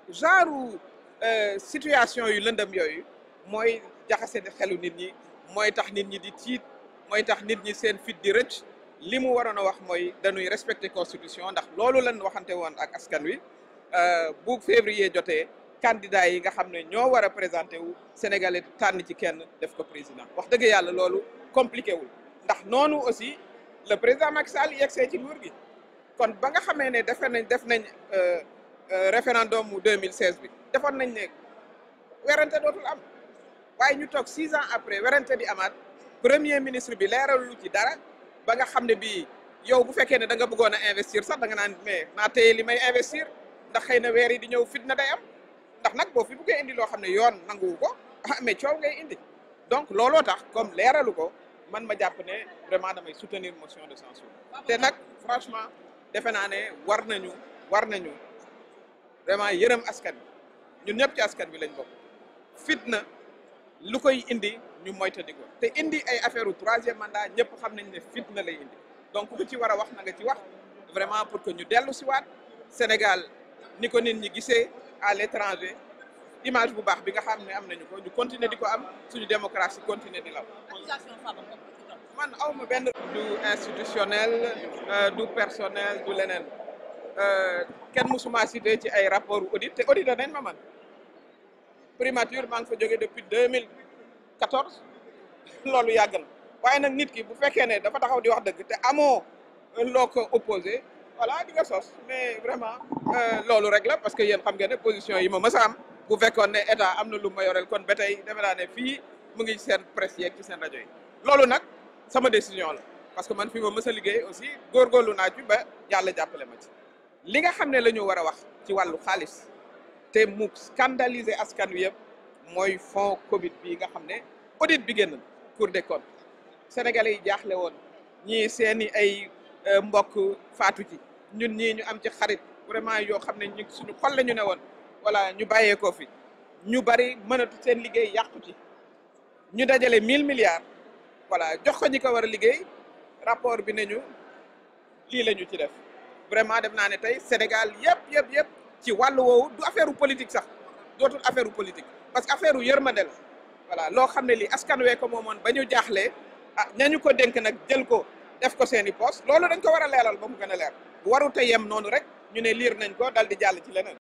genre situation yu lëndëm yooyu mooy jaxase xelu nit ñi mooy tax nit ñi di tiit mooy tax nit ñi seen fit di rëcc li mu waroon a wax mooy dañuy respecter constitution ndax loolu lañ waxante woon ak askan wi bu février jotee candidat yi nga xam ne ñoo war a présenté wu sénégalais tànn ci kenn def ko président wax dëgg yàlla loolu compliqué wul ndax noonu aussi le président Macky Sall yegsee ci nguur gi kon ba nga xamee ne defe nañ def nañ référendum mu 2016 bi defoon nañ ne werante dootul am waaye ñu toog six ans après werante di amaat premier ministre bi leeralu ci dara ba nga xam ne bii yow bu fekkee ne da nga bëggoon a investir sax da nga naan mais naa téye li may investir ndax xëy na weer yi di ñëw fitna day am ndax nag boo fi buggee indi loo xam ne yoon nanguwu ko ah mais coow ngay indi donc looloo tax comme leeralu ko man ma jàpp ne vraiment damay soutenir motion de censure te nag franchement defe naa ne war nañu war nañu vraiment yërëm askan bi ñun ñëpp ci askan bi lañ bokk fitna lu koy indi ñu moytandi ko te indi ay affaire u troisième mandat ñëpp xam nañ ne fitna lay indi donc ku ci war a wax na nga ci wax vraiment pour que ñu dellu si waat Sénégal ni ko nit ñi gisee à l'étranger image bu baax bi nga xam ne am nañu ko ñu continuer di ko am suñu démocratie continuer di law man awma benn du institutionnel du personnel du leneen kenn musuma cité ci ay rapport audit te audité nañ ma man primature maa ngi fa jógee depuis 2014 loolu yàgg na waaye nag nit ki bu fekkee ne dafa taxaw di wax dëgg te amoo loo ko opposé voilà di nga sos mais vraiment loolu rek la parce que yéen xam ngeen ne position yi ma mës a am bu fekkoon ne état am na lu ma yoreel kon ba tey defe naa ne fii mu ngi seen presse yeeg ci seen rajo yi loolu nag sama décision la parce que man fi ma mës a liggéey aussi góorgóorlu naa ci ba yàlla jàppale ma ci li nga xam ne la ñu war a wax ci wàllu xaalis te mu scandaliser askan wi yëpp mooy fonds Covid bi nga xam ne audit bi génn Cour des comptes sénégalais yi jaaxle woon ñii seeni ay mbokk faatu ci ñun ñii ñu am ci xarit vraiment yoo xam ne ñu suñu xol la ñu ne woon voilà ñu bàyyeekoo fi ñu bari mënatu seen liggéey yàqu ci ñu dajale mille milliards voilà jox ko ñi ko war a liggéey rapport bi nañu lii la ñu ci def vraiment def naa ne tey Sénégal yëpp yëpp yëpp ci wàllu woowu du affaire politique sax dootul affaire politique parce que affaire yërmande la voilà loo xam ne lii askan wee ko moomoon ba ñu jaaxlee ah ñañu ko dénk nag jël ko def ko seeni poste loolu dañ ko war a leeral ba mu gën a leer bu warute yem noonu rek ñu ne liir nañ ko dal di jàll ci leneen